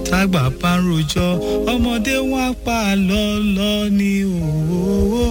tágbà bá ń rojọ́ ọmọdé wọn á pa lọ́lọ́ ní òwò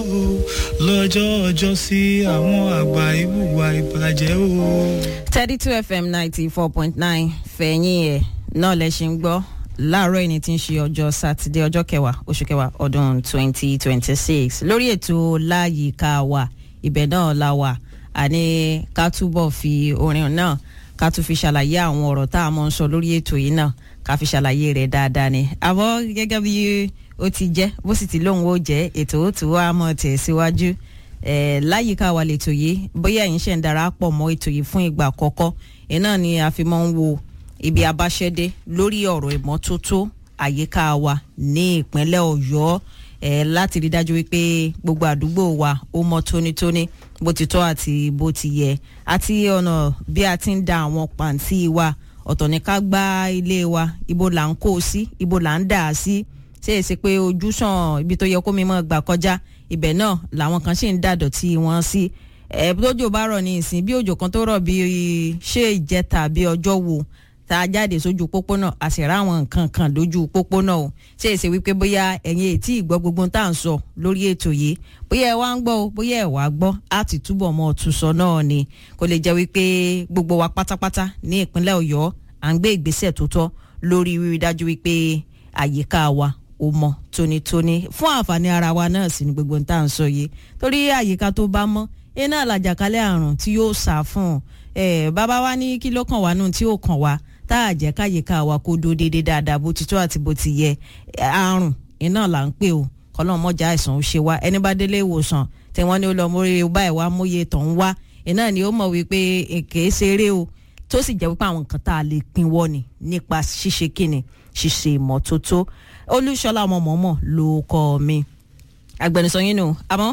lọ́jọ́ ọjọ́ sí àwọn àgbà ìwùwà ìbàjẹ́ o. thirty two fm ninety four point nine fẹ̀yìn ẹ̀ náà lẹ ṣe ń gbọ́ láàárọ̀ ẹni tí ń ṣe ọjọ́ sátidé ọjọ́ kẹwàá oṣù kẹwàá ọdún twenty twenty six lórí ètò láyìíká wa ibẹ̀ náà la wà àní ká túbọ̀ fi orin náà ká tún fi ṣàlàyé àwọn ọ̀rọ̀ tá a mọ̀ ń sọ lórí ètò yìí náà ká fi ṣàlàyé rẹ̀ dáadáa ni àmọ́ gẹ́gẹ́ bí ó ti jẹ́ bó sì ti lóun ó jẹ́ ètò ó tún wá mọ̀ tẹ̀ síwájú eh, láyìíká wa lètò yìí bóyá ẹ̀yin ṣẹ̀ ń darapọ̀ mọ́ ètò yìí fún ìgbà àkọ́kọ́ iná ni a fi máa ń wo ibi abáṣẹ́dé lórí ọ̀rọ̀ ìmọ́tótó àyíká wa ní ìpínlẹ̀ ọ̀yọ́ eh, láti rí dájú wípé gbogbo àdúgbò wa ó mọ́ tónítóní bó ti tọ́ àti bó ti yẹ àti ọ̀nà bí a ti ń da àwọn pàǹtí wa ọ̀tọ̀ ní ká gbá ilé wa ibo là ń kó o sí ibo là ń dà á sí ṣé èsì pé ojúsàn ibi tó yẹ kó mi mọ́ gbà kọjá ibẹ̀ náà làwọn kan ṣì ń dàdọ̀tí wọn sí ẹ̀ tójò bá rọ̀ ní ìsìn bí òjò kan tó rọ̀ bí ṣé ìjẹta bí ọjọ́ wo tá a jáde sójú pópónà a sì ráwọn nǹkan kan lójú pópónà o ṣé èsì wípé bóyá ẹ̀yin ètí ìgbọ́ gbogbo tá à ń sọ lórí ètò yìí bóyá ẹ wá ń gbọ́ o bóyá ẹ wá gbọ́ á ti túbọ̀ mọ́ ọ̀tún sọ náà ni kó lè jẹ́ wípé gbogbo wa pátápátá ní ìpínlẹ̀ ọ̀yọ́ à ń gbé ìgbésẹ̀ tó tọ́ lórí rírí dájú wípé àyíká wa ó mọ́ tónítóní fún àǹfààní ara wa náà sì ni gbogbo tá à ń sọ yìí torí àyíká tó bá mọ́ iná làjàkálẹ̀ àrùn tí yóò sá fún ẹ bàbá wa ní kí ló kàn wá nù tí ó kàn wá tá a jẹ́ káyíká wa kó dó déédéé dáadáa bó ti tó àti bó ti yẹ àrùn iná là ń pè o kọlọ́n mọ́jà àìsàn ó ṣe wá ẹni bá délé ìwòsàn tí wọ́n ní ó lọ mórí báyìí wá móye tó ń wá iná ni ó mọ̀ wípé èké ṣeré o tó sì jẹ́ wípé àwọn nǹkan tá a lè pinwọ́ ni nípa ṣíṣe kíni ṣíṣe ìmọ́tótó olúṣọlá ọmọ mọ̀ọ́mọ̀ ló kọ́ mi agbẹnusọ yín nù àmọ́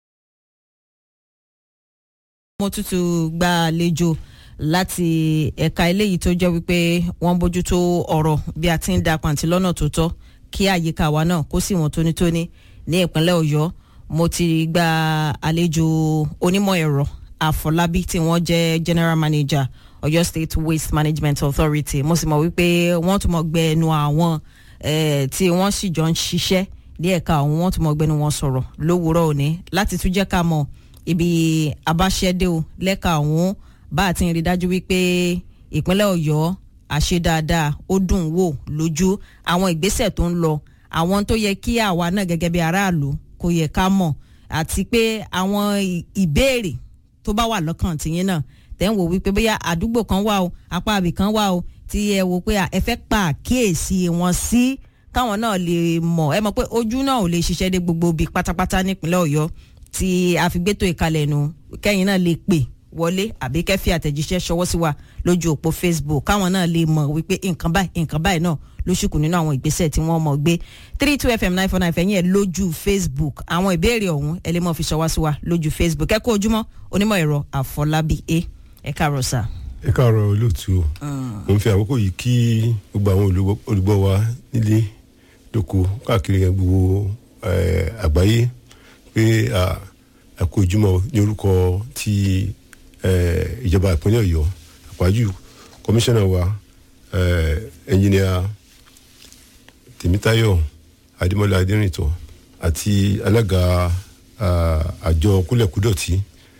mo tútù gba àlejò láti ẹ̀ka eléyìí tó jẹ́ wípé wọ́n bójútó ọ̀rọ̀ bí a ti ń da pàǹtí lọ́nà tó tọ́ kí àyíká wa náà kó sì wọ́n tónítóní ní ìpínlẹ̀ ọ̀yọ́ mo ti gba àlejò onímọ̀ ẹ̀rọ àfọlábí tí wọ́n jẹ́ general manager ọ̀yọ́ state waste management authority mo sì mọ̀ wípé wọ́n tún mọ̀ gbẹ ẹnu àwọn tí wọ́n sì jọ ń ṣiṣẹ́ ní ẹ̀ka ọ̀hún wọ́n tún mọ̀ gbẹnu wọn sọ̀rọ̀ lówùúrọ̀ òní láti tún jẹ́ ká mọ̀ ibi abáṣẹ́dé o lẹ́ka ọ̀hún bá a ti ń rí dájú wípé ìpínlẹ̀ ọ̀yọ́ àṣe dáadáa ó dùn wò lójú àwọn ìgbésẹ̀ tó ń lọ àwọn tó yẹ kí àwa náà gẹ́gẹ́ bí aráàlú kò yẹ ká mọ̀ àti pé àwọn ìbéèrè tó bá wà lọ́kàn tìyín náà tẹ́ ń wò wípé bóyá àdúgbò kan wà o apá àbí kan wà o tí ẹ wò pé ẹ fẹ́ pa àkíyèsí wọn sí káwọn náà lè mọ̀ ẹ mọ̀ pé ojú náà ò lè ṣiṣẹ́ dé gbogbo ibi pátápátá nípínlẹ̀ ọ̀yọ́ tí a fi gbétò ìkalẹ̀ nù kẹ́yìn náà lè pè wọlé àbí kẹ́fì àtẹ̀jíṣẹ́ ṣọwọ́ sí wa lójú òpó facebook káwọn náà lè mọ̀ wípé nǹkan báyìí nǹkan báyìí náà ló ṣùkù nínú àwọn ìgbésẹ̀ tí wọ́n mọ̀ gbé three two fm nine four nine fẹ̀yìn ẹ̀ lójú facebook àwọn ìbéèrè ọ̀hún ẹ lè mọ̀ fi ṣọwọ́ sí wa lójú facebook ẹ kú ojúmọ́ onímọ̀ ẹ̀rọ àfọlábí a ẹ káàárọ̀ sà. ẹ káàárọ̀ olóòtú o mo ń fi àkókò yìí kí gbogbo àwọn olùgbọ́ wa nílé lóko káàkiri gbogbo àgbáyé pé àkó ojúmọ́ ní orúkọ ti ìjọba ìpínlẹ̀ ọ̀yọ́ àpájù kọmíṣánná wa ẹnjìnìà tèmítáyọ̀ adémọ́lá adérìntọ́ àti alága àjọ kúlẹ̀kúdọ̀tì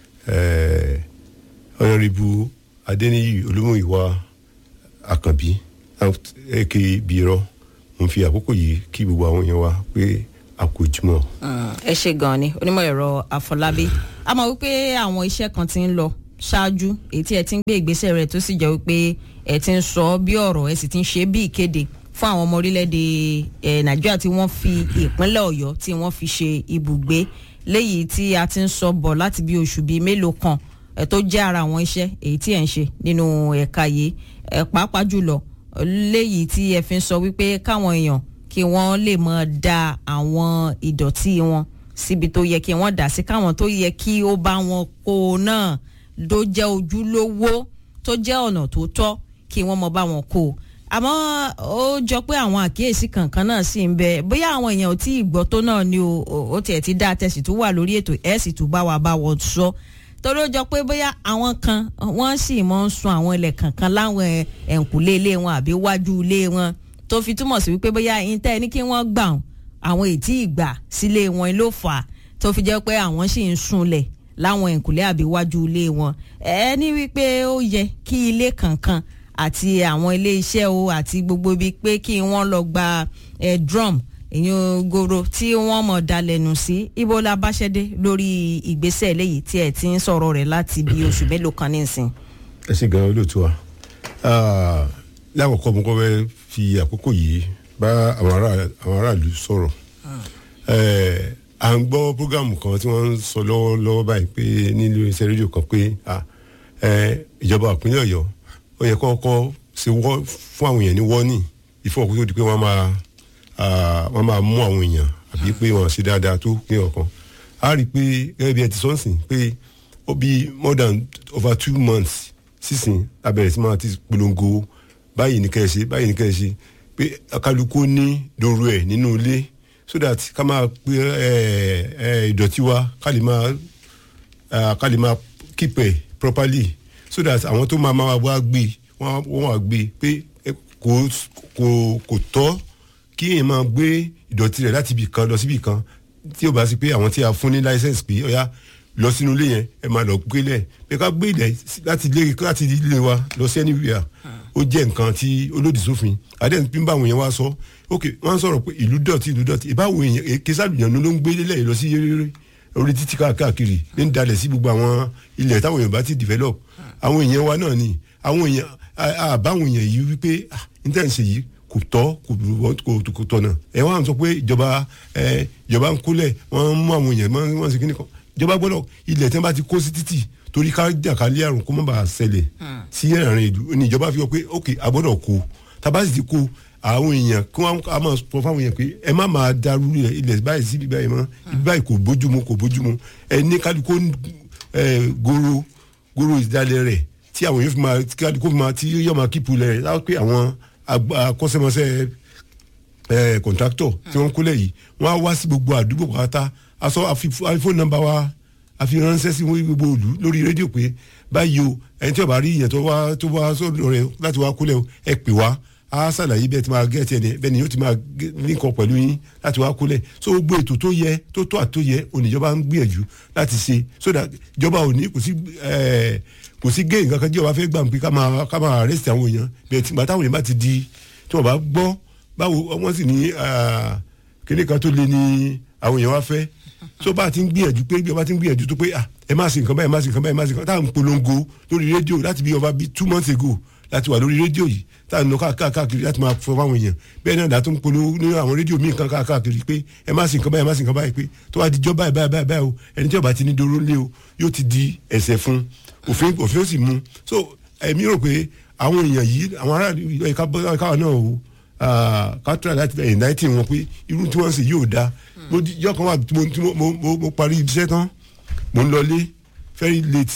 ọ̀nàrìbù adéníyì olúmọ̀ìwá àkànbí èké bìrọ̀ mo fi àkókò yìí kí gbogbo àwọn èèyàn wa pé àkójúmọ́. ẹ ṣe gan-an ni onímọ̀ ẹ̀rọ àfọlábí a mọ̀ wípé àwọn iṣẹ́ kan ti ń lọ ṣáájú èyí tí ẹ ti ń gbé ìgbésẹ̀ rẹ̀ tó sì jẹ́ wípé ẹ ti ń sọ bí ọ̀rọ̀ ẹ sì ti ń ṣe bí ìkéde fún àwọn ọmọ orílẹ̀-èdè nàìjíríà tí wọ́n fi ìpínlẹ̀ ọ̀yọ́ tí wọ́n fi ṣe ibùgbé léyìí tí a ti ń sọ bọ̀ láti bí oṣù bíi mélòó kan ẹ tó jẹ́ ara àwọn iṣẹ́ èyí tí ẹ ń ṣe nínú ẹ̀ka yìí ẹ pàápàá jùlọ léyìí tí ẹ fi ń sọ wípé káwọn èèyàn kí wọ́n lè mọ̀ da àwọn ìdọ̀tí wọn síbi tó yẹ kí wọ́n dà sí káwọn tó yẹ kí ó bá wọn kó náà tó jẹ́ ojúlówó tó jẹ́ ọ̀nà tó tọ́ kí wọ́n mọ bá wọn kó o àmọ́ ó jọ pé àwọn àkíyèsí kankan náà sì ń bẹ bóyá àwọn èèyàn ò tí ì gbọ́ tó náà ni o ó tiẹ̀ ti dá tẹ̀sí tó wà lórí ètò ẹ̀ sì tún bá wa bá wọn sọ torí ó jọ pé bóyá àwọn kan wọ́n sì mọ̀ ń sun àwọn ilẹ̀ kankan láwọn ẹ̀ǹkùlé ilé wọn àbí wájú ilé wọn tó fi túmọ̀ sí wípé bóyá yín tẹ́ ẹ ní kí wọ́n gbà ọ́n àwọn ètí ìgbà sílé wọn ló fà á tó fi jẹ́ pé àwọn sì ń sunlẹ̀ láwọn ìkùlé àbí iwájú ilé wọn ẹ ní wípé ó yẹ kí ilé kankan àti àwọn ilé iṣẹ́ o àti gbogbo ibi pé kí wọ́n lọ gba ẹ drum èyàn goro tí wọ́n mọ̀ dalẹ̀nù sí ibo la bá ṣẹ́dé lórí ìgbésẹ̀ eléyìí tí ẹ̀ ti ń sọ̀rọ̀ rẹ̀ láti bí oṣù mélòó kan nísìn. ẹ ṣe gan olóòtú wa Ah, lákòókò mo kọ́ fẹ́ fi àkókò yìí bá àwọn ará- àwọn aráàlú sọ̀rọ̀ Eh, à ń gbọ́ programu kan tí wọ́n ń sọ lọ́wọ́lọ́wọ́ báyìí pé nílùú iṣẹ́ rédíò kan pé ah, eh, ìjọba ìpínlẹ̀ ọ̀yọ́ ó yẹ kọ́kọ́ ṣe wọ́ fún àwọn èèyàn ní wọ́ọ̀nì ìfọwọ́kú tó di pé wọ́n máa ah, wọ́n máa mú àwọn èèyàn àbí pé wọ́n ṣe dáadáa tó ní ọ̀kan a rí i pé gẹ́gẹ́ bí ẹ ti sọ́nsìn pé ó bí more than over two months sísìn abẹ̀rẹ̀ sí máa ti polongo báyìí ní kẹ́ ẹ ṣe báyìí ní kẹ́ ẹ ṣe pé kálukú ní dòru ẹ̀ nínú ilé so that ká máa pe ẹ ẹ ìdọ̀tí wa ká lè máa ah, ká lè máa keep ẹ̀ properly so that àwọn tó máa máa wá gbé wọ́n wọ́n wá gbé pé ẹ, kò kò kò tọ́ kí èèyàn máa gbé ìdọ̀tí rẹ̀ láti ibì kan lọ síbì kan tí ó bá sí pé àwọn tí a fún ní license pé ọ̀yá lọ sínú ilé yẹn ẹ máa lọ gbélẹ̀ pé ká gbé ilẹ̀ sí- láti ilé láti ilé wa lọ sí anywhere ó jẹ́ nǹkan tí olódì sófin adẹ́n bí báwọn yẹn wá sọ ok wọ́n sọ̀rọ̀ pé ìlú dọ̀tí ìlú dọ̀tí ìbáwọn èèyàn èké sàlùyàn ló ń gbé lélẹ̀ yìí lọ sí yéréré orí títí káàkiri ní dalẹ̀ sí gbogbo àwọn ilẹ̀ táwọn èèyàn bá ti develop àwọn èèyàn wa náà ni àwọn èèyàn à- àbáwọn èèyàn yìí wípé ah níta ń ṣe yìí kò tọ́ kò kò kò tọ̀nà ẹ wá ń sọ pé ìjọba ẹ ìjọba ń kólẹ̀ wọ́n mú àwọn èèyàn wọ́n wọ́n ṣe kíní kan ìjọba gbọ́dọ̀ ilẹ̀ tí wọ́n bá ti kó sí títì torí ká jàkálẹ̀ àrùn kó má bàa ṣẹlẹ̀ sí ẹ̀rìn ìlú ní ìjọba fi hàn pé ok a gbọ́dọ̀ kó tábà sì ti kó àwọn èèyàn kí wọ́n á máa sọ fáwọn èèyàn pé ẹ má máa darú ilẹ̀ báyìí sí ibi báyìí mọ́ ibi báyìí kò bójúmu kò bójúmu ẹ ní kálukó ẹ goro goro ìdálẹ̀ rẹ̀ tí àwọn èèyàn fi máa tí kálukó fi máa tí yóò máa kípu lẹ̀ láwọn pé àwọn agba- akọ́ṣẹ́mọṣẹ́ ẹ kọ̀ǹtráktọ̀ tí wọ́n ń kólẹ̀ yìí wọ́n á wá sí gbogbo àdúgbò pátá aṣọ àfihàn nọ́mbà wa àfi ránṣẹ́ sí gbogbo òlu lórí rédíò pé báyìí o ẹni tí ó bá rí ìyẹn tó wá tó wá sọ́dọ̀ rẹ̀ láti wá kólẹ̀ o ẹ pè wá á ṣàlàyé bẹ́ẹ̀ tí máa gẹ́ tiẹ̀ ní bẹ́ẹ̀ ni yóò ti máa líǹkọ̀ pẹ̀lú yín láti wá kólẹ̀ so gbogbo ètò tó yẹ tó tó àtó yẹ oníjọba ń gbìyànjú láti ṣe so that ìjọba ò ní kò sí ẹ kò sí géè nǹkan kan jẹ́ wàá fẹ́ gbà pé ká máa ká máa arrest àwọn èèyàn bẹ́ẹ̀ tí gbàtàwọn èèyàn bá ti di tí wọ́n bá gbọ́ báwo wọ́n sì ní kíní kan tó lé ní àwọn èèyàn wá fẹ́ tó bá ti ń gbìyànjú pé bí ọba ti ń gbìyànjú tó pé ah ẹ má ṣe nǹkan báyìí ẹ má ṣe nǹkan báyìí ẹ má ṣe nǹkan táwọn polongo lórí rédíò láti bí ọba bíi two months ago láti wà lórí rédíò yìí táwọn lọ káàkiri láti máa fọ fáwọn èèyàn bẹ́ẹ̀ náà látún polówó ní àwọn rédíò míì kan káàkiri pé ẹ má ṣe nǹkan báyìí ẹ má ṣe nǹkan báyìí pé tó bá di jọ́ báyìí báyìí báyìí báyìí o ẹni tí ọba ti ní dóró lé o yóò ti di ẹ̀ṣẹ̀ fún òfin òfin ó sì mú so èmi rò pé àwọn èèyàn yìí àwọn aráàlú ẹ̀ka káwọn náà o kátúrà láti ẹ̀yìn náìtì wọn pé irú tí wọ́n ń ṣe yóò dáa mo di yọ kan wà tí mo tí mo mo mo parí iṣẹ́ tán mo ń lọlé very late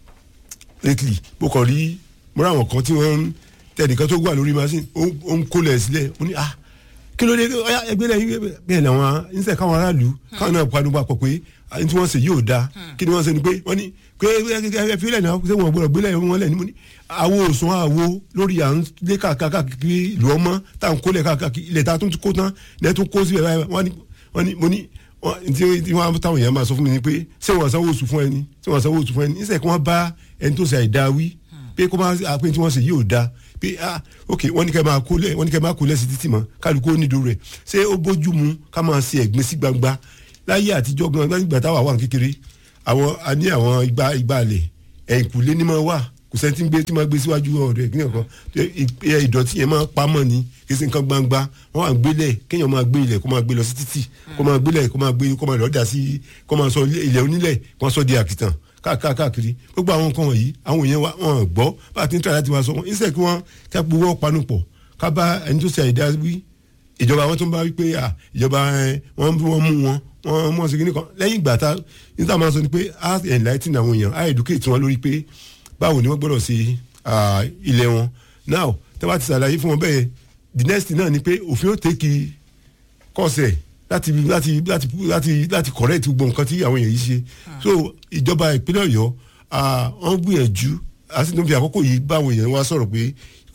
lately mo kàn rí mo rí àwọn kan tí wọ́n ń tẹnìkan tó wà lórí machine ó ń kólẹ̀ sílẹ̀ mo ní ah kí ló dé ọyá ẹgbẹ́ lẹ́yìn bẹ́ẹ̀ làwọn níṣẹ́ káwọn aráàlú káwọn náà panu papọ̀ pé ní tí wọ́n ṣe yóò dáa kí ni wọ́n ṣe ni pé wọ́n ní pé ẹ fi lẹ̀ náà ṣé wọ́n gbọ́dọ̀ gbélé wọn lẹ̀ ní mo ní àwo òsùn àwo lórí à ń lé káàkiri ìlú ọmọ tá à ń kólẹ̀ káàkiri ilẹ̀ tá a tún kó tán ilẹ̀ tún kó síbẹ̀ báyìí wọ́n ní wọ́n ní mo ní tí wọ́n táwọn èèyàn máa sọ fún mi ni pé ṣé wọ́n sanwó oṣù fún ẹni ṣé wọ́n sanwó oṣù fún ẹni níṣẹ́ kí wọ́n bá ẹni tó ṣe àìdá wí pé kó máa pé tí wọ́n ṣe yóò dáa pé ah ok wọ́n ní kẹ́ máa kólẹ̀ wọ́n ní kẹ́ máa kólẹ̀ sí títì mọ́ kálukú ó nídòó rẹ̀ ṣé ó bójú mu ká máa ṣe ẹ̀gbin sí gbangba láyé àtijọ́ gan nígbà táwa wà kékeré àwọn a ní àwọn igba igba alẹ̀ ẹ̀yìnkùlé ní máa wà kò sẹ́ni tí ń gbé tí máa gbé síwájú ọ̀dọ̀ ẹ̀ kínyàn kan ìdọ̀tí yẹn máa pamọ́ ni kì í ṣe nǹkan gbangba wọ́n wà gbélẹ̀ kéèyàn máa gbé ilẹ̀ kó máa gbé lọ sí títì kó máa gbélẹ̀ kó máa gbé kó máa lọ́ọ́ dà sí kó máa sọ ilẹ̀ onílẹ̀ kó máa sọ di àkìtàn káàkiri gbogbo àwọn nǹkan wọ̀nyí àwọn èèyàn wa wọn gbọ́ bá a ti ń tọ́ láti máa sọ wọn ìṣe kí wọ́n ká gbowó panu pọ̀ ká bá ẹni tó ṣe àìdá wí ìjọba wọn tó ń bá wí pé ìjọba wọn mú wọn wọ́n mọ̀ sí kíní kan lẹ́yìn ìgbà tá níta máa sọ ni pé a enlighten àwọn èèyàn a educate wọn lórí pé báwo ni wọ́n gbọ́dọ̀ ṣe ilẹ̀ wọn now tí wọ́n ti ṣàlàyé fún wọn bẹ́ẹ̀ the next thing náà ni pé òfin ó tẹ́kì kọ́ọ̀sẹ̀ láti láti láti láti láti correct gbogbo nǹkan tí àwọn èèyàn yìí ṣe so ìjọba ìpínlẹ̀ ọ̀yọ́ wọ́n gbìyànjú a sì tún fi àkókò yìí báwọn èèyàn wá sọ̀rọ̀ pé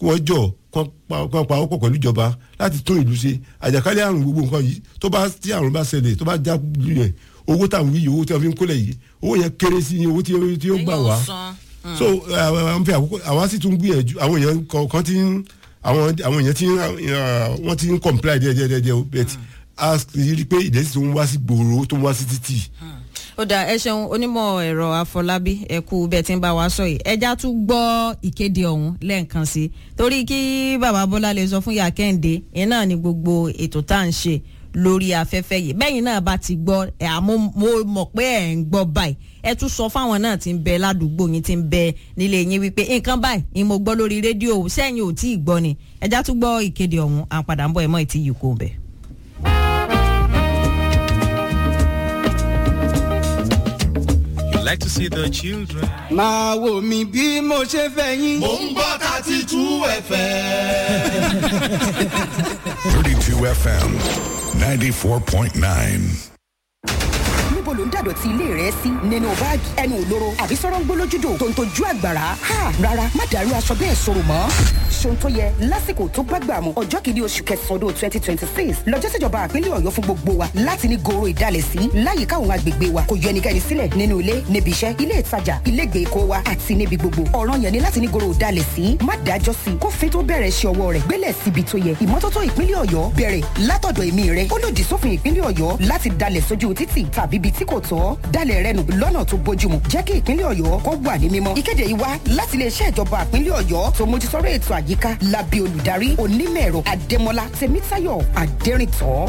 kí wọ́n jọ kán pa- kán pa ọkọ̀ pẹ̀lú ìjọba láti tún ìlú ṣe àjàkálẹ̀ àrùn gbogbo nǹkan yìí tó bá tí àrùn bá ṣẹlẹ̀ tó bá já lù yẹn owó táwọn yìí owó tí wọ́n fi ń kólẹ̀ yìí owó yẹn kéré sí owó tí tí ó gbà wá so àwọn fi àkókò àwa sì tún gbìyànjú àwọn èèyàn kọ̀ọ̀kan ti ń àwọn àwọn èèyàn ti ń uh, wọ́n ti ń comply díẹ̀ díẹ̀ díẹ̀ díẹ̀ o bet a rí i pé ìdẹ́sí tó ń wá sí gbòòrò tó ń wá sí títì ó dà ẹ ṣeun onímọ̀ ẹ̀rọ àfọlábí ẹ kú bẹ́ẹ̀ tí ń bá wa sọ yìí ẹja tún gbọ́ ìkéde ọ̀hún lẹ́ẹ̀kan sí i torí kí bàbá bọ́lá lè sọ fún ìyá kẹ́hìndé ìyẹn náà ni gbogbo ètò tá à ń ṣe lórí afẹ́fẹ́ yìí bẹ́yìn náà bá ti gbọ́ ẹ̀ àmọ́ mo mọ̀ pé ẹ̀ ń gbọ́ báyìí ẹ tún sọ fáwọn náà tí ń bẹ ládùúgbò yín tí ń bẹ nílé yín wípé nǹkan báyìí ni mo gbọ́ lórí rédíò sẹ́yìn ò tí ì gbọ́ ni ẹja tún gbọ́ ìkéde ọ̀hún à ń padà ń bọ̀ ẹ̀ mọ́ ìtì yìí kò bẹ̀. You like to see the children. máa wò mí bí mo ṣe fẹ́ yín. mò ń gbọ́ thirty two fm. 32 FM 94.9. níbo ló ń dàdọ̀tí ilé rẹ sí nínú báàgì ẹnu òlóró àbí sọ̀rọ̀ ń gbólójúdò tó ń tojú àgbàrá ha rárá má dàrú aṣọ bẹ́ẹ̀ sọ̀rọ̀ mọ́. ṣòun tó yẹ lásìkò tó gbàgbà mu ọjọ́ kìíní oṣù kẹsàn-án ọdún twenty twenty six lọ́jọ́ síjọba àpínlẹ̀ ọ̀yọ́ fún gbogbo wa láti ní goro ìdálẹ̀ sí láyìíká àwọn agbègbè wa kò yọ ẹnikẹ́ni sílẹ̀ nínú ilé níbi iṣẹ́ ilé ìtajà ilé ìgbèkó wa àti níbi gbogbo ọ̀ràn yẹn ni láti ní goro ìdálẹ̀ sí má dájọ́ sí kófin tó bẹ̀rẹ̀ ṣe ọwọ́ rẹ̀ gbélẹ̀ síbi tó yẹ ìmọ́tótó ìpínlẹ̀ ọ̀yọ́ bẹ̀rẹ̀ látọ̀dọ̀ èmi rẹ̀ ó lòdì sófin ìpínlẹ̀ ọ̀yọ́ láti dalẹ̀ sójú títì tàbí ibi tí kò tọ́ dalẹ̀ rẹ nù lọ́nà tó bójúmu jẹ́ kí ìpínlẹ̀ ọ̀yọ́ kó wà ní mímọ́. ìkéde yìí wá láti iléeṣẹ́ ìjọba ìpínlẹ̀ ọ̀yọ́ tó mójútọ́rọ̀ ètò àyíká lábẹ́ olùdarí onímọ̀-ẹ̀rọ adémọlá tèmítáyọ̀ adẹ́rìntọ́.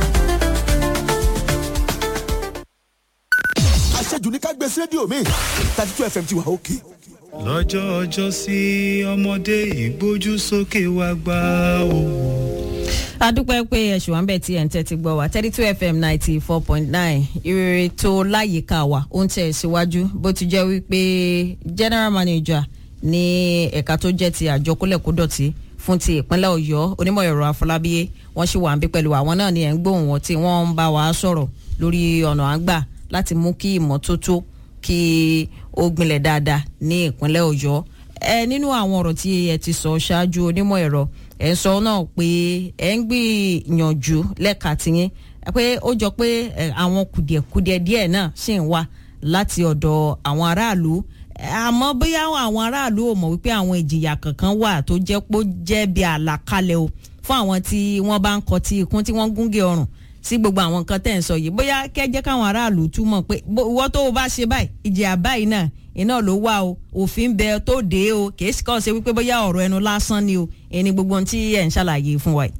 àṣejù ní ká gbé sí rédíò mi thirty two fm ti wà òkè. lọ́jọ́ ọjọ́ sí ọmọdé ìgbójú sókè wá gbá o. adúpẹ́ pé ẹ̀sùn wa ń bẹ̀ tí ẹ̀ ń tẹ́tí gbọ́ wa thirty two fm ninety four point nine ìrere tó láyìíká wa ó ń tẹ̀ síwájú bó ti jẹ́ wípé general manager ní ẹ̀ka tó jẹ́ ti àjọ kólẹ̀kódọ̀tí fún ti ìpínlẹ̀ ọ̀yọ́ onímọ̀ ẹ̀rọ àfọlábíyé wọ́n sì wà ń bí pẹ̀lú àwọn náà ni ẹ̀ ń gbóhùn wọn tí wọ́n ń bá wa sọ̀rọ̀ lórí ọ̀nà àgbà láti mú kí ìmọ́tótó kí ó gbilẹ̀ dáadáa ní ìpínlẹ̀ ọ̀yọ́ ẹ nínú àwọn ọ̀rọ̀ tí ẹ ti sọ ṣáájú onímọ̀ ẹ̀rọ ẹ ń sọ náà pé ẹ ń gbìyànjú lẹ́ka tiyín pé ó jọ pé ẹ, àwọn kùdìẹ̀kudiẹ díẹ̀ náà ṣì ń wá láti ọ̀dọ̀ àwọn aráàlú Ẹ, àmọ́ bóyá àwọn aráàlú ò mọ̀ wípé àwọn ìjìyà kankan wà tó jẹ́ pé ó jẹ́ bí àlàkalẹ̀ o fún àwọn tí wọ́n bá ń kọ tí ikún tí wọ́n gúnge ọrùn sí gbogbo àwọn nǹkan tẹ̀ ń sọ yìí bóyá kẹ́jẹ́ káwọn aráàlú túmọ̀ pé bó- ìwọ tó o bá ṣe báyìí ìjìyà báyìí náà iná ló wà o òfin bẹ tó dé o kì í sì kọ́ ṣe wípé bóyá ọ̀rọ̀ ẹnu lásán ni o ẹni gbogbo ohun tí ẹ̀ ń ṣàlàyé fún wa yìí.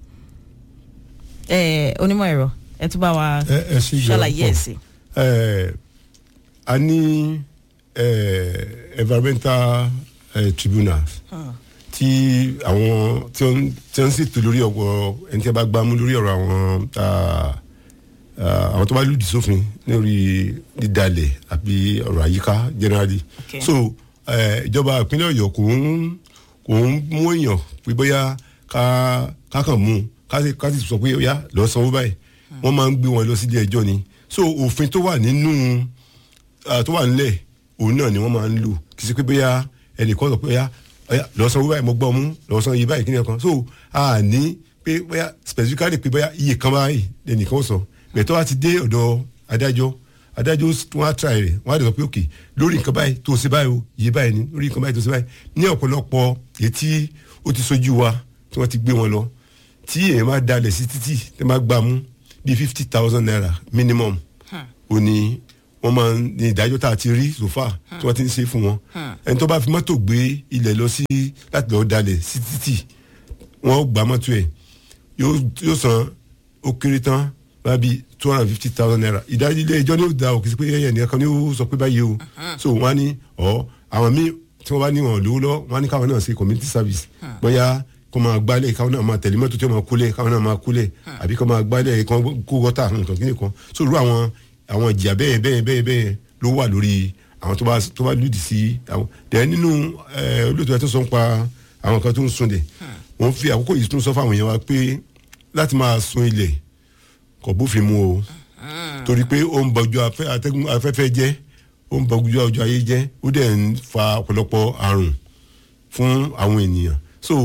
ẹ onímọ̀ ẹ̀rọ ẹ tún bá wa ẹ ẹ ṣe ìjọba ṣàlàyé ẹ̀ sí. ẹ a ní ẹ environmental ẹ tribunals tí àwọn tí wọ́n tí wọ́n ń ṣètò lórí ọ̀pọ̀ ẹni tí a bá gbá mú lórí ọ̀rọ̀ àwọn ah, ah, àwọn tó bá lòdì sófin lórí dídalẹ̀ àbí ọ̀rọ̀ àyíká generally Okay. so ẹ, ìjọba ìpínlẹ̀ ọ̀yọ́ kò ń kò ń mú èèyàn pé bóyá ká ká kàn mú un ká sì ká sì sọ pé ó yá lọ sanwó báyìí wọ́n máa ń gbé wọn lọ sí ilé ẹjọ́ ni so òfin tó wà nínú ah, tó wà nílẹ̀ òun náà ni wọ́n máa ń lò kì í ṣe pé bóyá ẹnìkan sọ pé ó yá ó yá lọ sanwó báyìí mo gbọ́ mú lọ san iye báyìí kí ni ẹ̀kan so a ní pé bóyá specifically pé bóyá iye kan báyìí lẹ́nìkan sọ bẹ̀tọ́ wa ti dé ọ̀dọ̀ adájọ́ adájọ́ wọn á try rẹ̀ wọn á dẹ̀ sọ pé ok lórí nǹkan báyìí tó o ṣe báyìí o iye báyìí ni lórí nǹkan báyìí tó o ṣe báyìí ní ọ̀pọ̀lọpọ̀ etí ó ti sojú wa tí wọ́n ti gbé wọn lọ tí èèyàn máa dalẹ̀ sí títì tí wọ́n máa gbà mú bíi fifty thousand naira minimum ó ní wọ́n máa ń ní ìdájọ́ tá a ti rí sofa tí wọ́n ti ń ṣe fún wọn ẹni tó bá fi mọ́tò gbé ilẹ̀ lọ sí láti lọ́ọ́ dalẹ̀ sí títì wọ́n gbà mọ́tò ẹ̀ yóò yóò san ó kéré tán bá bí two hundred and fifty thousand naira ìdájọ́ ilé ẹjọ́ ní ó da òkè sí pé ẹ̀yẹ̀ nìkan ní ó sọ pé báyìí o so wọ́n á ní ọ̀ àwọn míì tí wọ́n bá ní wọn lówó lọ wọ́n á ní káwọn náà ṣe community service bóyá kó máa gbálẹ̀ káwọn náà máa tẹ̀lé mọ́tò tí wọ́n máa kólẹ̀ káwọn náà máa kólẹ̀ àbí kó máa gbálẹ̀ kó kó gọ́tà nǹkan kíni kan so irú àwọn àwọn ìjìyà bẹ́ẹ̀ bẹ́ẹ̀ bẹ́ẹ̀ bẹ́ẹ̀ ló wà lórí àwọn tó bá tó bá lòdì sí àwọn dẹ̀ nínú ẹ̀ olóòtú ẹ̀ tó sọ ń pa àwọn kan tó ń sun dẹ̀ wọ́n fi àkókò yìí tún sọ fáwọn èèyàn wa pé láti máa sun ilẹ̀ kò bófin mu o torí pé ó ń bọjú afẹ́- atẹ́gùn afẹ́fẹ́ jẹ́ ó ń bọjú ọjọ́ ayé jẹ́ ó dẹ̀ ń fa ọ̀pọ̀lọpọ̀ àrùn fún àwọn ènìyàn so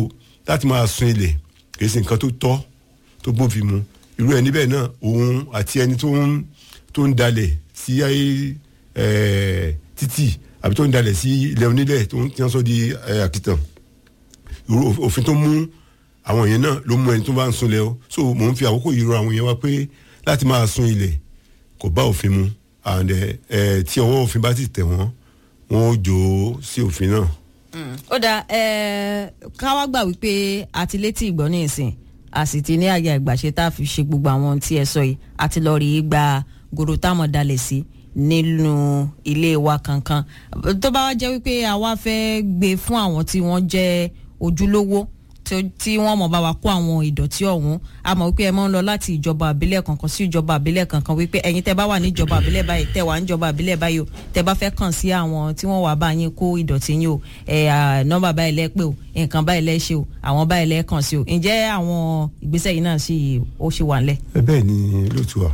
láti máa sun ilẹ̀ kì í ṣe nǹkan tó tọ́ tó bófin mu irú ẹni bẹ́ẹ̀ náà òun àti ẹni tó ń tó ń dalẹ̀ sí ẹ títì àbí tó ń dalẹ̀ sí ilẹ̀ onílẹ̀ tó ń tí wọ́n sọ di ẹ, àkìtàn irú òfin tó mú àwọn yẹn náà ló mú ẹni tó bá ń sunlẹ̀ o so mò ń fi àkókò yìí rọ àwọn yẹn wá pé láti máa sun ilẹ̀ kò bá òfin mu and ẹ ẹ tí ọwọ́ òfin bá ti tẹ̀ wọ́n wọ́n ó jò ó sí òfin náà. ó dà ẹ ká wá gbà wípé àti létí ìgbọ́ ní ìsìn a sì ti ní àyà ìgbàṣe tá a fi ṣe gbogbo àwọn ohun tí ẹ sọ yìí àti lọ rí i gba gòrò táwọn dalẹ̀ sí nínú ilé wa kankan tó bá wá jẹ́ wípé àwa fẹ́ gbé fún àwọn tí wọ́n jẹ́ ojúlówó tí- tí wọ́n mọ̀ bá wa kó àwọn ìdọ̀tí ọ̀hún a mọ̀ wípé ẹ máa ń lọ láti ìjọba àbílẹ̀ kankan sí ìjọba àbílẹ̀ kankan wípé ẹ̀yin tẹ́ bá wà ní ìjọba àbílẹ̀ báyìí tẹ́ wà ní ìjọba àbílẹ̀ báyìí o tẹ́ bá fẹ́ kàn sí àwọn tí wọ́n wà bá yín kó ìdọ̀tí yín o ẹ̀ à, nọ́mbà báyìí lẹ́ pé o nǹkan báyìí lẹ́ ṣe o àwọn báyìí lẹ́ kàn sí o ǹjẹ́ àwọn ìgbésẹ̀ yìí náà sì ó ṣì wà ńlẹ̀. ẹ bẹ́ẹ̀ ni lóòtú wa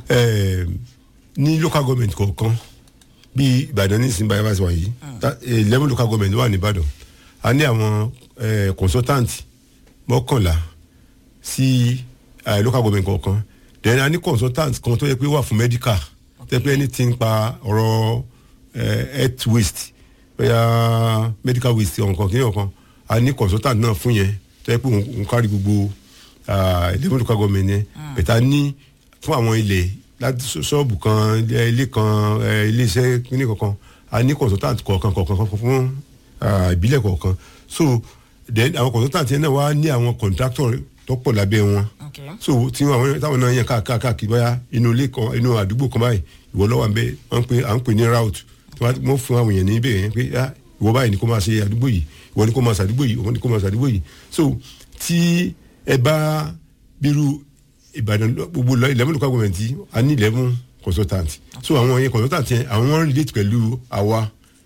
ẹ ní local government kọ̀ọ̀kan bí ìbàdàn ní ìsìn báyìí bá ti wà yìí ta- eleven local government ló wà ní ìbàdàn a ní àwọn eh, consultant mọ́kànlá sí eh, local government kọ̀ọ̀kan then a ní consultant kan tó yẹ pé wà fún medical tó yẹ pé anything pa ọ̀rọ̀ eh, health waste bóyá medical waste ọ̀nkan kí ni ọ̀kan a ní consultant náà fún yẹn tó yẹ pé òun òun kárí gbogbo eleven local government yẹn bẹ̀tà ní fún àwọn ilẹ̀ láti ṣọ́- ṣọ́ọ̀bù kan ilé ilé kan eh, ilé iṣẹ́ kíní kankan a ní consultant kọ̀ọ̀kan kọ̀ọ̀kan kọ̀ọ̀kan fún ah, ìbílẹ̀ kọ̀ọ̀kan so then àwọn consultant yẹn náà wá ní àwọn contractor tó pọ̀ lábẹ́ wọn Okay. so tí àwọn táwọn náà yẹn káàkiri káàkiri bóyá inú ilé kan inú àdúgbò kan báyìí ìwọ lọ́wọ́ àbẹ wọ́n pè à ń pè ní route tí wọ́n fún àwọn èèyàn níbẹ̀ yẹn pé ah, ìwọ báyìí ni kò máa ṣe àdúgbò yìí ìwọ ni kò máa ṣàdúgbò yìí ìwọ ni kò máa ṣàdúgbò yìí so tí ẹ bá bírú ìbàdàn lọ- gbogbo lọ eleven local government yìí, a ní eleven consultant so àwọn yẹn consultant yẹn àwọn wọn relate pẹ̀lú àwa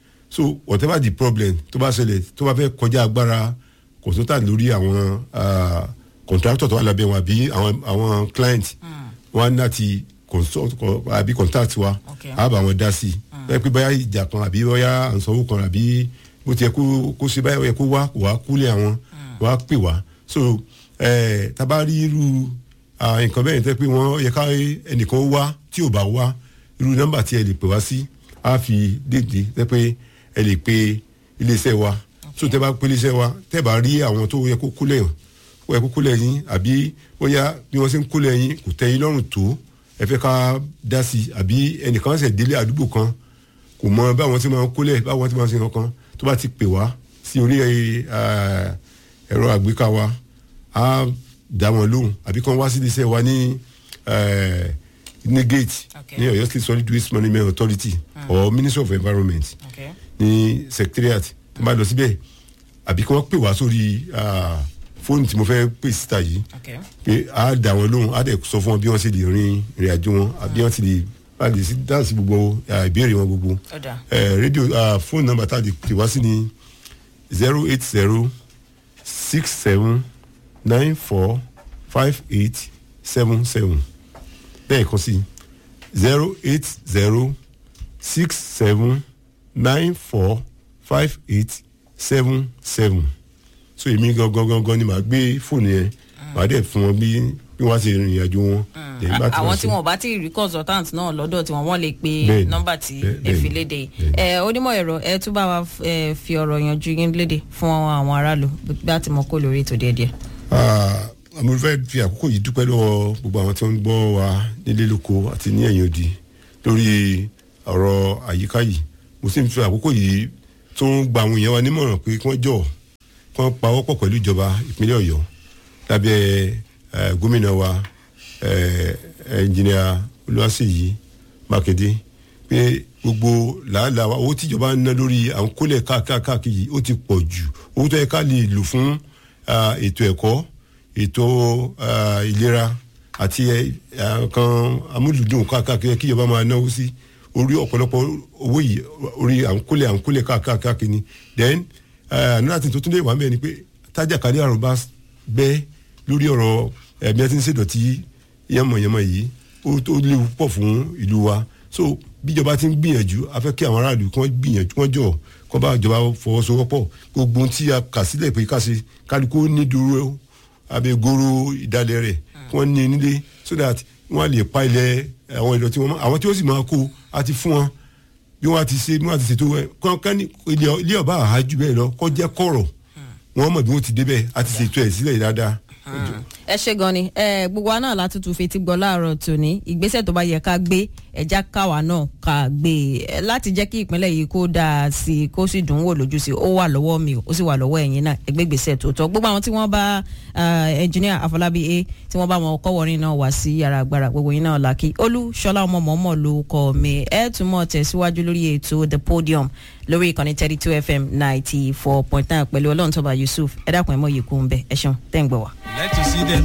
so whatever the problem tó bá ṣẹlẹ̀ tó bá fẹ́ kọjá agbára consultant lórí àwọn ah, contractor tó wà lábẹ́ wọn àbí àwọn àwọn client wọn á ní láti consult kọ- àbí contact wa Okay. á bá wọn dá sí i ẹ pé báyà ìjà kan àbí báyà àǹsanwó kan àbí bó ti yẹ kó kó ṣe báyà ó yẹ kó wá kó wá kúlẹ̀ àwọn wá pè wá so ẹ tábà rí irú ah, nǹkan bẹ́ẹ̀ tẹ́ pé wọ́n yẹ ká ẹnìkan wá tí ò bá wá irú nọ́mbà tí ẹ lè pè wá sí á fi dédé tẹ́ pé ẹ lè pe iléeṣẹ́ wa so tẹ́ bá pe iléeṣẹ́ wa tẹ́ bá rí àwọn tó yẹ kó kúlẹ̀ hàn ó yẹ kó kúlẹ̀ yín àbí bóyá bí wọ́n ṣe ń kúlẹ̀ yín kò tẹ́ yín lọ́rùn tó ẹ fẹ́ ká dá sí i àbí ẹnìkan ṣẹ̀ délé àdúgbò kan kò mọ báwọn ti máa ń kúlẹ̀ báwọn ti máa ń ṣe kankan tó bá ti pè wá sí orí eh, ẹ̀rọ àgbéká wa á dá wọn lóhùn àbí kan wá sí iléeṣẹ́ wa ní eh, ní gate Okay. ní Ọ̀yọ́ state solid waste management authority or ministry of environment Okay. ní secretariat tó bá lọ síbẹ̀ àbí kí wọ́n pè wá sórí ah, fóònù tí mo fẹ́ pè síta yìí Okay. pé a dà wọn lóhùn a dẹ̀ sọ fún wọn bí wọ́n ṣe lè rin ìrìn àjò wọn àbí wọ́n ti lè bá lè sí dáhùn sí gbogbo ah, ìbéèrè wọn gbogbo. Ọ̀dà. Eh, rédíò ah, fóònù nọ́mbà tá a lè pè wá sí ni zero eight zero six seven nine four five eight seven seven bẹ́ẹ̀ kan sí zero eight zero six seven nine four five eight seven seven so èmi gangan gangan ni màá gbé fóònù yẹn màá dẹ̀ fún wọn bí bí wọ́n á ṣe rìnrìn àjò wọn. Then bá ti wá àwọn sí- tí wọn bá ti rí consultant náà lọ́dọ̀ tí wọ́n wọ́n lè pe Bẹ́ẹ̀ni. nọ́mbà tí Bẹ́ẹ̀- ẹ fi bẹ́ẹ̀ni. léde yìí Bẹ́ẹ̀ni. ẹ onímọ̀ ẹ̀rọ ẹ tún bá wa f- ẹ, fi ọ̀rọ̀ yanjú yín léde fún àwọn aráàlú bí a ti mọ̀ kó lórí ètò díẹ̀díẹ̀. Ah, mo fẹ́ fi àkókò yìí dúpẹ́ lọ́wọ́ gbogbo àwọn tí wọ́n ń gbọ́ wa nílé lóko àti ní ẹ̀yìn odi lórí ọ̀rọ̀ àyíká yìí mo sì ń fi àkókò yìí tó ń gba àwọn èèyàn wa nímọ̀ràn pé kí wọ́n jọ̀ kí wọ́n pawọ́pọ̀ pẹ̀lú ìjọba ìpínlẹ̀ ọ̀yọ́ lábẹ́ eh, gómìnà wa eh, ẹnjìnìà olúwaṣèyí mákindé pé gbogbo làálàá wa owó tíjọba ń ná lórí à ń kólẹ̀ káàkiri yìí ó ti pọ̀ jù owó tó yẹ ká lè lò fún ah, ètò ẹ̀kọ́ ètò ah, ìlera àti eh, ah, kan amúlùdùn káàkiri kí ìjọba máa náwó sí orí ọ̀pọ̀lọpọ̀ owó yìí orí à ń kólẹ̀ à ń kólẹ̀ káàkiri ni then another thing tó tún lè wà mẹ́rin ni pé tájàkálẹ̀ àrùn bá bẹ́ lórí ọ̀rọ̀ ẹ̀mí ẹ̀ tí ń ṣèdọ̀tí yánmọ̀yánmọ̀ yìí ó tó léwu pọ̀ fún ìlú wa so bíjọba ti ń gbìyànjú a fẹ́ kí àwọn aráàlú kí wọ́n gbìyànjú wọ́n jọ kọ́ bá ìjọba fọwọ́sowọ́pọ̀ gbogbo ohun tí a kà sílẹ̀ pé ká ṣe kálukú ní dúró abẹ́goro ìdálẹ̀ rẹ̀ kí wọ́n ní nílé so that wọ́n á lè pa ilẹ̀ àwọn ìdọ̀tí wọn mọ́ àwọn tí ó sì máa kó a ti fún wọn bí wọ́n ti ṣe bí wọ́n ti ṣètò ẹ̀ kọ́ńkán ilé ọba àhájú bẹ́ẹ̀ lọ kọ́ jẹ́ kọ̀rọ̀ wọ́n mọ̀ bí wọ́n ti débẹ̀ a ti ṣètò ẹ̀ sílẹ̀ dáadáa. ẹ ṣe gan ni ẹ gbogbo wa náà látúntún fetí gbọ́ láàárọ̀ tòní ìgbésẹ̀ tó bá yẹ ká gbé ẹja káwa náà ká gbé e láti jẹ́ kí ìpínlẹ̀ yìí kó dáa sí i kó sì dùn ún wò lójú sí i ó wà lọ́wọ́ mi ó sì wà lọ́wọ́ ẹ̀yin náà ẹgbẹ́ ìgbésẹ̀ tó tọ́ gbogbo àwọn tí wọ́n bá ẹnjìníà àfọlábí a tí wọ́n bá wọn kọ́wọ́rin náà wá sí yàrá agbára gbogbo yín náà làkì olú ṣọlá ọmọ mọ̀ọ́mọ̀ ló kọ́ mi ẹ tún mọ̀ tẹ̀síwájú lórí ètò the podium lórí ìkànnì thirty two fm ninety four point nine pẹ̀lú ọlọ́run tọ́ba yusuf ẹ dákun ẹ mọ̀ yìí kú ń bẹ ẹ ṣeun tẹ́ ń gbọ́ wá. like to see them